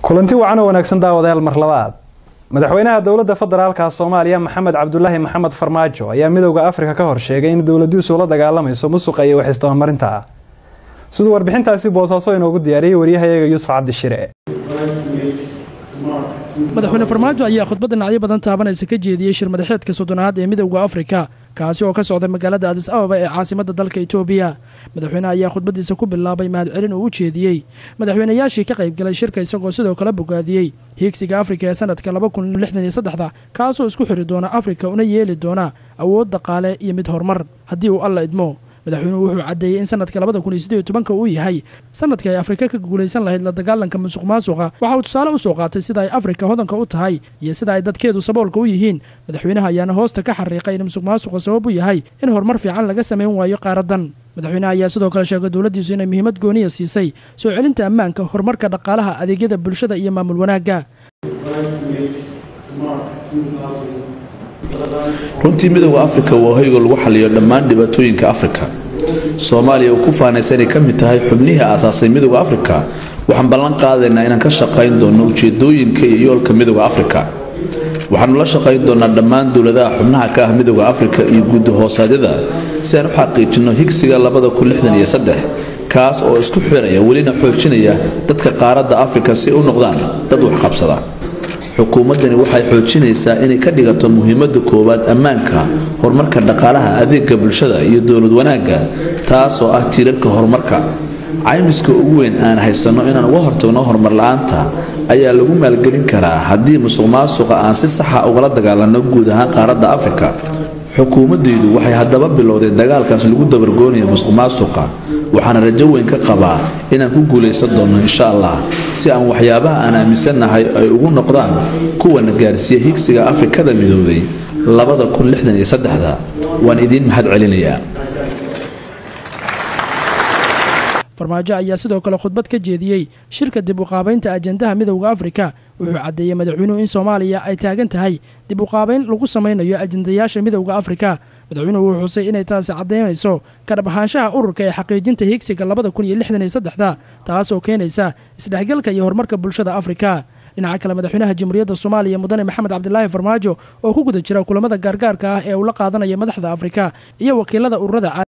kulanti wacan oo wanaagsan daawadayaal mar labaad madaxweynaha dowladda federaalka soomaaliya maxamed cabdulaahi maxamed farmaajo ayaa midowda afrika ka hor sheegay in dowladiisu la dagaalamayso musuqa iyo waxisdabamarinta siduu warbixintaasi boosaaso inoogu diyaariyey waryahayaga yuusuf cabdishire madaxweyne farmaajo ayaa khudbad dhinacyo badan taabanaysa ka jeediyey shir madaxeedka soddonaad ee midowda afrika kaasi oo ka socda magaalada adis ababa ee caasimada dalka itoobiya madaxweyneha ayaa khudbadiisa ku bilaabay mahadcelin uu u jeediyey madaxweynayaashii ka qaybgalay shirka isagoo sidoo kale bogaadiyey hiigsiga afrika ee sanadka labakunlixdaniyosaddexda kaasoo isku xiri doona afrika una yeeli doona awood dhaqaale iyo mid horumar haddii uu alla idmo madaxweynuhu wuxuu caddeeyey in sanadka labada kun iyo siddeed iyo tobanka uu yahay sanadkii ay afrika ka guulaysan lahayd la dagaalanka musuq maasuqa waxa uu tusaale u soo qaatay sida ay afrika hodanka u tahay iyo sida ay dadkeedu saboolka u yihiin madaxweynaha ayaana hoosta ka xariiqay in musuq maasuqa sabab u yahay in horumar fiican laga samayn waayo qaaradan madaxweynaha ayaa sidoo kale sheegay dowladdiisu inay muhiimad gooniya siisay soo celinta ammaanka horumarka dhaqaalaha adeegyada bulshada iyo maamul wanaagga runtii midowda afrika waa hoyga lagu xaliyo dhammaan dhibaatooyinka afrika soomaaliya uu ku faanaysa inay ka mid tahay xubnihii aasaasay midowda afrika waxaan ballan qaadaynaa inaan ka shaqayn doonno ujeedooyinka iyo yoolka midowda afrika waxaanu la shaqayn doonnaa dhammaan dowladaha xubnaha ka ah midowda afrika iyo guddi hoosaadyada si aan u xaqiijinno higsiga kaas oo isku xiraya welina xoojinaya dadka qaaradda afrika si u noqdaan dad waxqabsada xukuumaddani waxay xoojinaysaa inay ka dhigato muhiimadda koowaad ammaanka horumarka dhaqaalaha adeega bulshada iyo dowlad wanaagga taasoo ah tiirarka horumarka caymiska ugu weyn aan haysanno inaan uga hortagno horumar la-aanta ayaa lagu maalgelin karaa haddii musuq maasuqa aan si saxa ugala dagaalanno guud ahaan qaaradda afrika xukuumaddaydu waxay haddaba bilowday dagaalkaas lagu dabargoonaya musuq maasuqa waxaana rajo weyn ka qabaa inaan ku guulaysan doonno insha allah si aan waxyaabaha aan aaminsannahay ay ugu noqdaan kuwana gaarsiiya higsiga afrikada midoobay waan idiin mahad celinayaa farmaajo ayaa sidoo kale khudbad ka jeediyey shirka dib uqaabaynta ajendaha midowda afrika wuxuu caddeeyey madaxweynuhu in soomaaliya ay taagan tahay dib uqaabayn lagu samaynayo ajendayaasha midowda afrika madaxweynuhu wuu xusay inay taasi caddaynayso kadhab ahaanshaha ururka ee xaqiijinta higsiga labada kun iyo lixdan iyo saddexda taasoo keenaysa isdhexgalka iyo horumarka bulshada afrika dhinaca kale madaxweynaha jamhuuriyadda soomaaliya mudane maxamed cabdilaahi farmaajo oo ku guda jira kulamada gaargaarka ah ee uu la qaadanaya madaxda afrika iyo wakiilada ururada